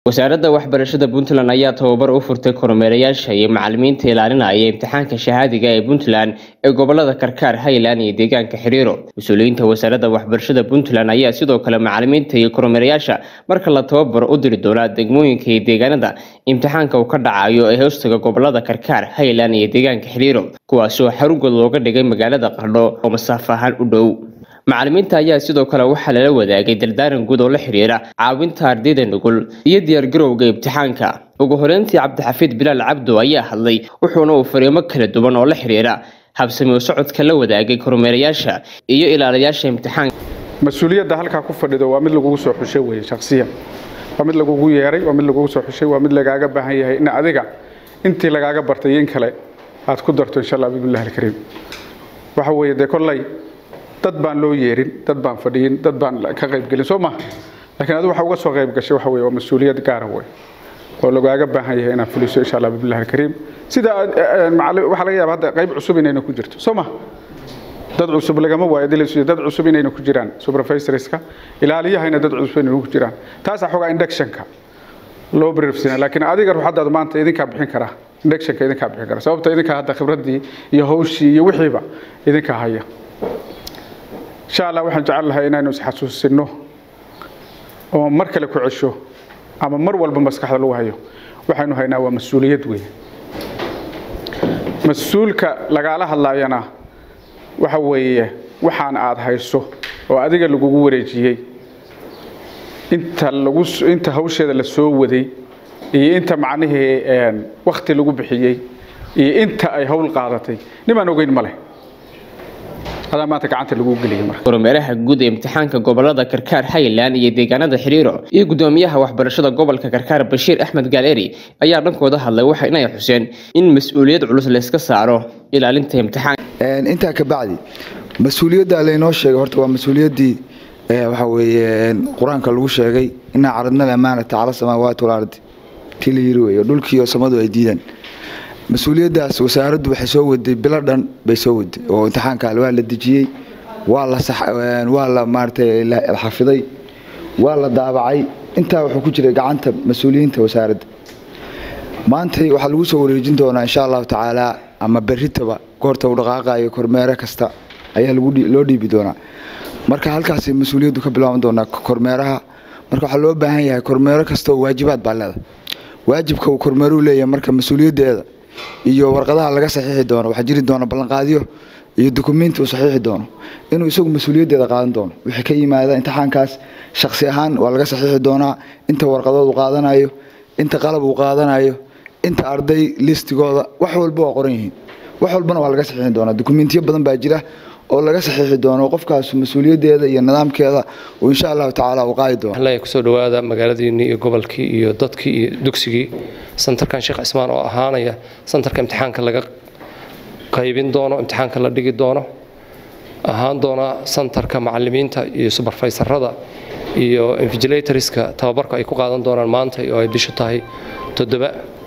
wasaaradda waxbarashada puntland ayaa tababar u furtay kormeerayaasha iyo macalimiinta ilaalinaya imtixaanka shahaadiga ee puntland ee gobolada karkaar highland iyo deegaanka xiriiro mas-uuliyiinta wasaaradda waxbarashada puntland ayaa sidoo kale macalimiinta iyo kormeerayaasha marka la tababar u diri doonaa degmooyinka iyo deegaanada imtixaanka uu ka dhacayo ee hoostaga gobolada karkaar highland iyo deegaanka xiriiro kuwaasoo xarungood looga dhigay magaalada qardho oo masaafo ahaan u dhow macalimiinta ayaa sidoo kale waxaa lala wadaagay dardaaran guud oo la xiriira caawinta ardayda nugul iyo diyaargarowga imtixaanka ugu horeyntii cabdixafiid bilaal cabdo ayaa hadlay wuxuuna uu fariimo kala duwan oo la xiriira habsami u socodka la wadaagay kormeerayaasha iyo ilaalayaasha imtixaanka mas-uuliyadda halkaa ku fadhido waa mid lagugu soo xushay weye shaksiyan waa mid lagugu yeeray waa mid lagugu soo xushay waa mid lagaaga baahan yahay in adiga intii lagaaga bartay in kale aad ku darto insha allah bibillahi alkariim waxa weeye dee kolley dad baan loo yeerin dad baan fadhiyin dad baan ka qaybgelin soo maha lakiin adigu waxa uga soo qayb gashay waxa weye waa mas-uuliyad gaara wey oo lagaaga baahan yahay inaad fuliso insha allah bibillahi alkariim sida waxaa laga yaaba hadda qayb cusub inayna ku jirto soo maha dad cusub lagama waayo dilaysu dad cusub inayna ku jiraan supervisorska ilaaliyahayna dad cusub inayna ku jiraan taasaa xogaa inductionka loo briefsina laakiin adiga ruuxaddaad maanta idinkaa bixin karaa inductionka idinkaa bixin kara sababta idinkaa hadda khibraddii iyo hawshii iyo wixiiba idinkaa haya insha allah waxaan jecel lahay inaynu isxasuusino oo mar kale ku cesho ama mar walba maskaxda lagu hayo waxaynu haynaa waa mas-uuliyad weyn mas-uulka lagaala hadlaayana waxa weeye waxaan aad hayso oo adiga lagugu wareejiyey inta lagu inta hawsheeda la soo waday iyo inta macnihii wakti lagu bixiyey iyo inta ay hawl qaadatay nimaan ogeyn ma leh adaa maanta gacanta lagu geliyay marka kormeeraha guud ee imtixaanka gobolada karkaar highland iyo deegaanada xiriiro iyo gudoomiyaha waxbarashada gobolka karkaar bashiir axmed gaaleri ayaa dhankooda hadlay waxa inay xuseen in mas-uuliyad culus layska saaro ilaalinta imtixaanka intaa ka bacdi mas-uuliyadda laynoo sheegay horta waa mas-uuliyaddii waxa weeye qur-aanka lagu sheegay inaa caradna amaanata cala samaawaati walardi tii la yiri weeyo dhulkiiyo samadu ay diidaan mas-uuliyaddaas wasaaraddu waxay soo waday bilo dhan bay soo waday oo imtixaanka waa la dejiyey waa la waa la maaratay xafiday waa la daabacay intaa wuxuu ku jiray gacanta mas-uuliyiinta wasaaradda maantay waxaa lagu soo wareejin doonaa insha allahu tacaala ama berritaba goorta u dhaqaaqayo kormeere kasta ayaa loo dhiibi doonaa marka halkaas mas-uuliyaddu ka bilaaban doonaa kormeeraha marka waxaa loo baahan yahay kormeero kasta oo waajibaad baa leeda waajibka uu kormeeruu leeyahay marka mas-uuliyaddeeda iyo warqadaha laga saxiixi doono waxaa jiri doona ballanqaadyo iyo dukumiinti uu saxiixi doono inuu isagu mas-uuliyaddeeda qaadan doono wixii ka yimaada imtixaankaas shaksi ahaan waa laga saxiixi doonaa inta warqadood uu qaadanayo inta qalab uu qaadanayo inta arday listigooda wax walba waa qoran yihiin wax walbana waa laga saxiixi doonaa dukumiintiyo badan baa jira oo laga saxiixi doono qofkaas mas-uuliyaddeeda iyo nidaamkeeda uu insha allahu tacaala uu qaadi doono waxaan kusoo dhawaada magaaladiinii iyo gobolkii iyo dadkii iyo dugsigii santarkan sheekh cismaan oo ahaanaya santarka imtixaanka laga qaybin doono imtixaanka la dhigi doono ahaan doona santarka macalimiinta iyo suberfaysarada iyo invigilatorska tababarku ay ku qaadan doonaan maanta oo ay bishu tahay toddoba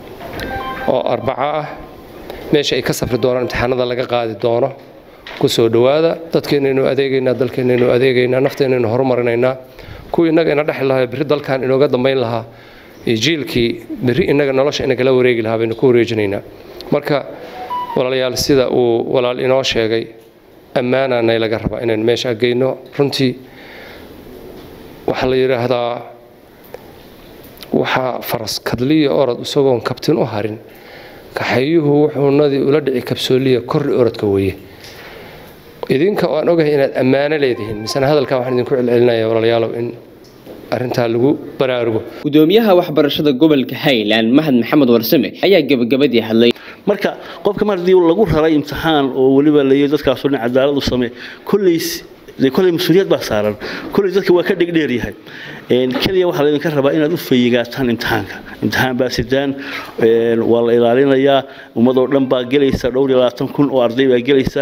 oo arbaco ah meesha ay ka safri doonaan imtixaanada laga qaadi doono kusoo dhawaada dadkeennaynu adeegaynaa dalkeennaynu adeegaynaa nafteennaynu horumarinaynaa kuwii innaga ina dhexli lahaa berri dalkan inooga dambayn lahaa iyo jiilkii berri innaga nolosha inagala wareegi lahaa baynu ku wareejinaynaa marka walaalayaal sida uu walaal inoo sheegay ammaananay laga rabaa inaynu meesha geyno runtii waxaa la yidhaahdaa waxaa faras kadliya orod isagoon kabtin u harin kaxayuhu wuxuu nadii ula dhici kabsooliya korri orodka weeye idinka oo aan ogahay inaad ammaano leedihiin misena hadalkan waxaan idinku celcelinaya walaalayaalow in arrintaa lagu baraarugo gudoomiyaha waxbarashada gobolka highland mahad maxamed warsame ayaa gebagabadii hadlay marka qofka mar haddii lagu raray imtixaan oo weliba layi dadkaasoo dhan cadaalad u samee kollays dee kolley mas-uuliyad baa saaran kolley dadka waa ka dhegdheer yahay keliya waxaa laydinka rabaa inaad u feeyigaataan imtixaanka imtixaan baa sidaan waa la ilaalinayaa ummadoo dhan baa gelaysa dhowr iyo labaatan kun oo arday baa gelaysa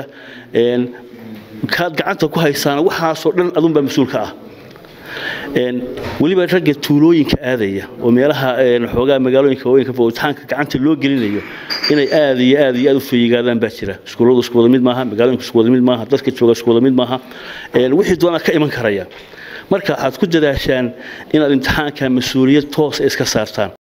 kaad gacanta ku haysaana waxaasoo dhan adunbaa mas-uulka ah weliba ragga tuulooyinka aadaya oo meelaha xoogaa magaalooyinka waaweynka imtixaanka gacanta loo gelinayo inay aad iyo aad iyo aad u feeyigaadaan baa jira iskuulladu isku wada mid maaha magaalooyinku isku wada mid maaha dadka jooga isku wada mid maaha wixii doonaa ka iman karaya marka waxaad ku dadaashaan inaad imtixaanka mas-uuliyad toosa iska saartaan